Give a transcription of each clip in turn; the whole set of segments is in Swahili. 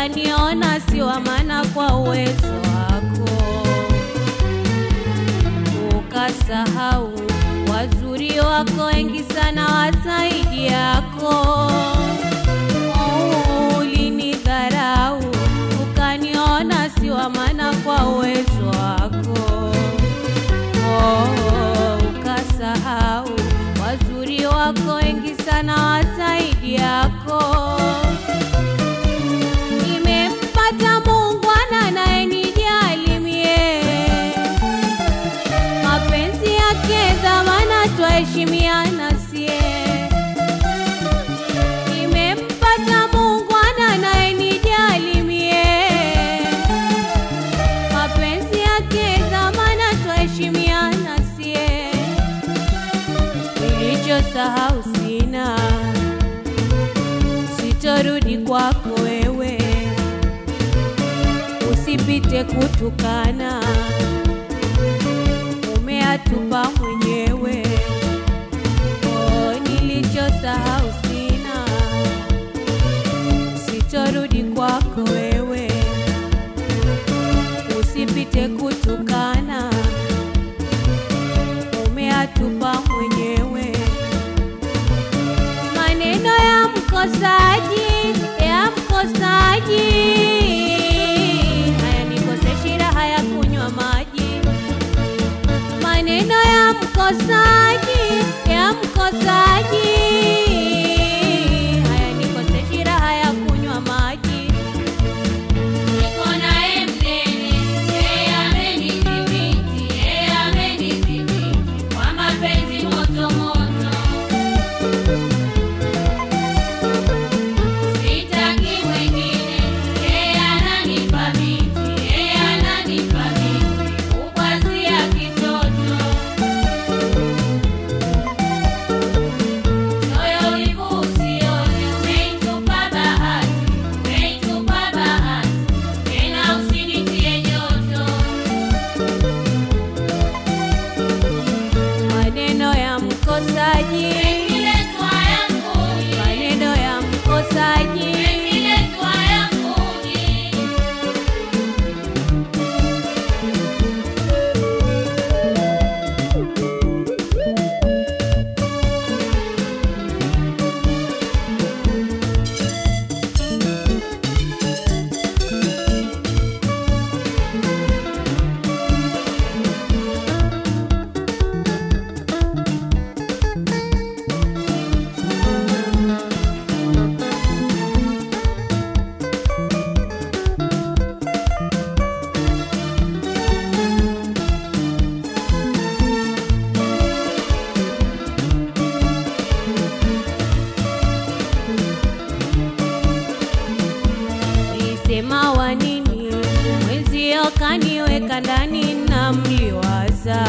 ukaniona si wa maana kwa uwezo wako, ukasahau wazuri wako wengi sana wazaidi yako. Oh, Ulinidharau ukaniona si wa maana kwa uwezo wako. Oh, ukasahau wazuri wako wengi sana wazaidi yako. Nimempata Muungwana anayenijali mie, mapenzi yake dhamana, twaheshimiana sie. Nimempata Muungwana anayenijali mie, mapenzi yake dhamana, twaheshimiana sie. Nilichosahau sina, sitorudi kwako wewe, usipite kutukana, umeatupa mwenyewe. Oh, nilichosahau sina, sitorudi kwako wewe, usipite kutukana, umeatupa mwenyewe maneno ya mkosaji ya mkosaji hayanikoseshi raha ya kunywa maji maneno ya mkosaji ya mkosaji hayanikoseshi raha ya kunywa maji Niko naye mnene, yeye amenidhibiti, yeye amenidhibiti kwa mapenzi moto moto. Sitaki mwingine, yeye ananipa miti, yeye ananipa miti, kukwazia kitoto. Moyo wivu usione, umeitupa bahati, umeitupa bahati, tena usinitie joto. maneno ya mkosaji Imeletwa yanguni, maneno ya mkosaji imeletwa yanguni. Ulisema wa nini mwenzio kaniweka ndani na mliwaza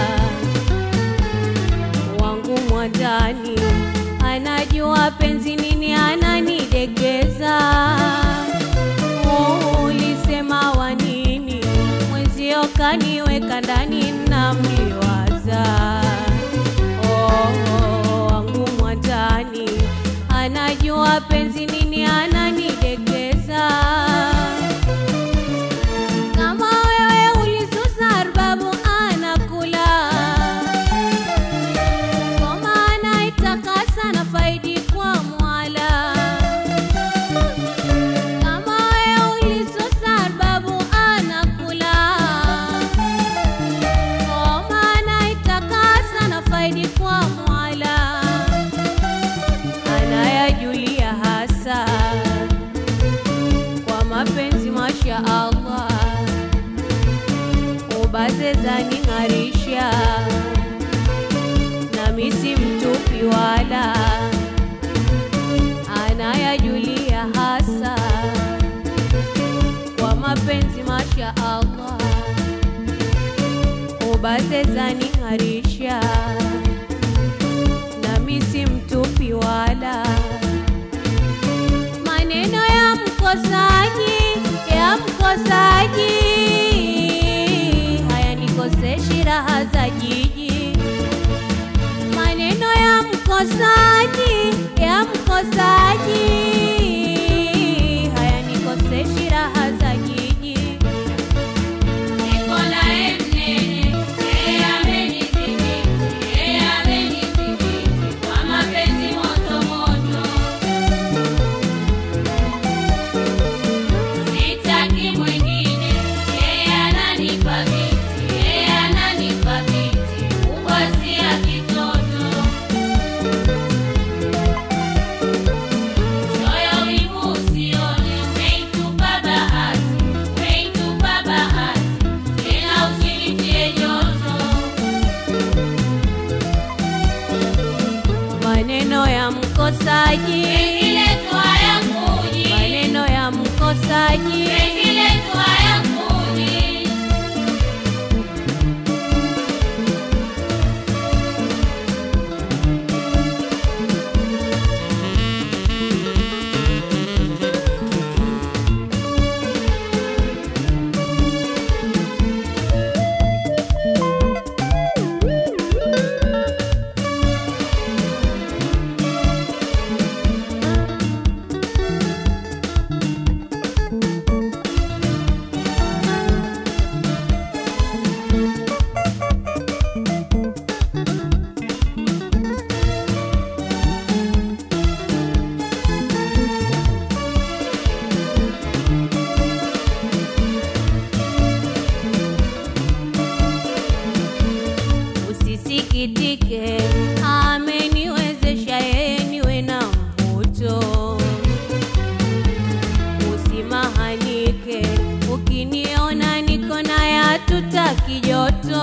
wangu mwandani anajua penzi nini ananidekeza Oh, ulisema wa nini mwenzio kaniweka ndani na mliwaza oh, wangu mwandani anajua penzi nini ananidekeza kama wewe ulisusa arbabu anakula ngoma anaitakasa na faidi kwa mwala kama wewe ulisusa arbabu anakula ngoma anaitakasa na faidi kwa mwala anayajulia hasa kwa mapenzi masha Allah ubaze zaning'arisha nami si mtupi wala anayajulia hasa kwa mapenzi masha Allah ubaze zaning'arisha nami si mtupi wala maneno ya mkosaji ya mkosaji hayanikoseshi raha za jiji maneno ya mkosaji ya mkosaji hayanikoseshi mkosaji, penzi letu hayakuji, maneno ya mkosaji, penzi letu hayakuji. usisikitike, ameniwezesha yeye niwe na mvuto. Usimahanike, ukiniona niko naye hatutaki joto.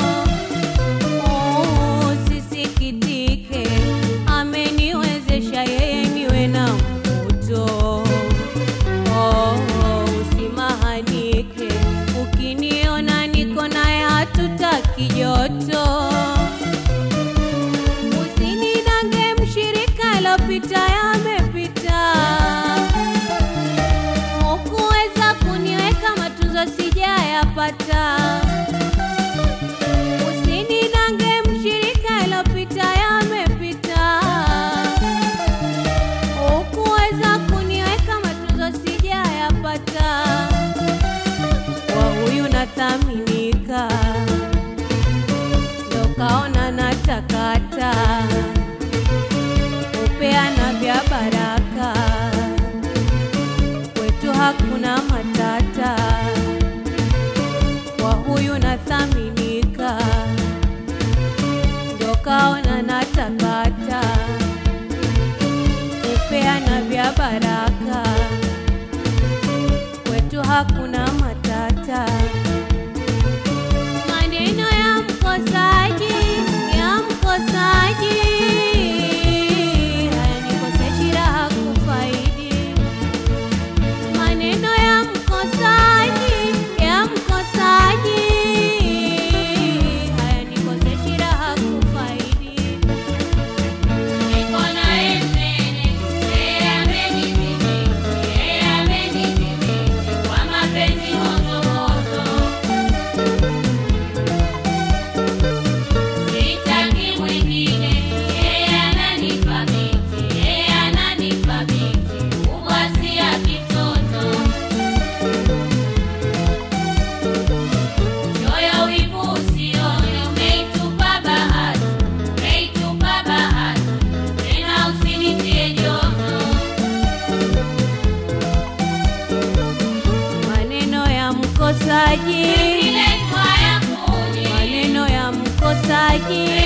Usisikitike, ameniwezesha yeye niwe na mvuto. Oh, usimahanike, ukiniona niko naye hatutaki joto. Usinidange mshirika, lopita yamepita. Hukuweza kuniweka matunzo sijayapata. Usinidange mshirika, lopita yamepita. Hukuweza kuniweka matunzo sijayapata. Kwa huyu nathaminika, ndo kaona natakata upeana vya baraka, kwetu hakuna matata. Kwa huyu nathaminika, ndo kaona natakata upeana vya baraka, kwetu hakuna matata. Maneno ya mkosaji, ya mkosaji, hayanikoseshi raha kufaidi. Maneno ya mkosaji, ya mkosaji, hayanikoseshi raha kufaidi. Niko naye mnene, yeye amenidhibiti, yeye amenidhibiti kwa mapenzi moto moto. Sitaki mwingine, yeye ananipa miti, yeye ananipa miti, kubwa si ya kitoto. Choyo wivu usione, umeitupa bahati, umeitupa bahati, tena usinitie joto. Maneno ya mkosaji, Penzi letu hayakuji, maneno ya mkosaji,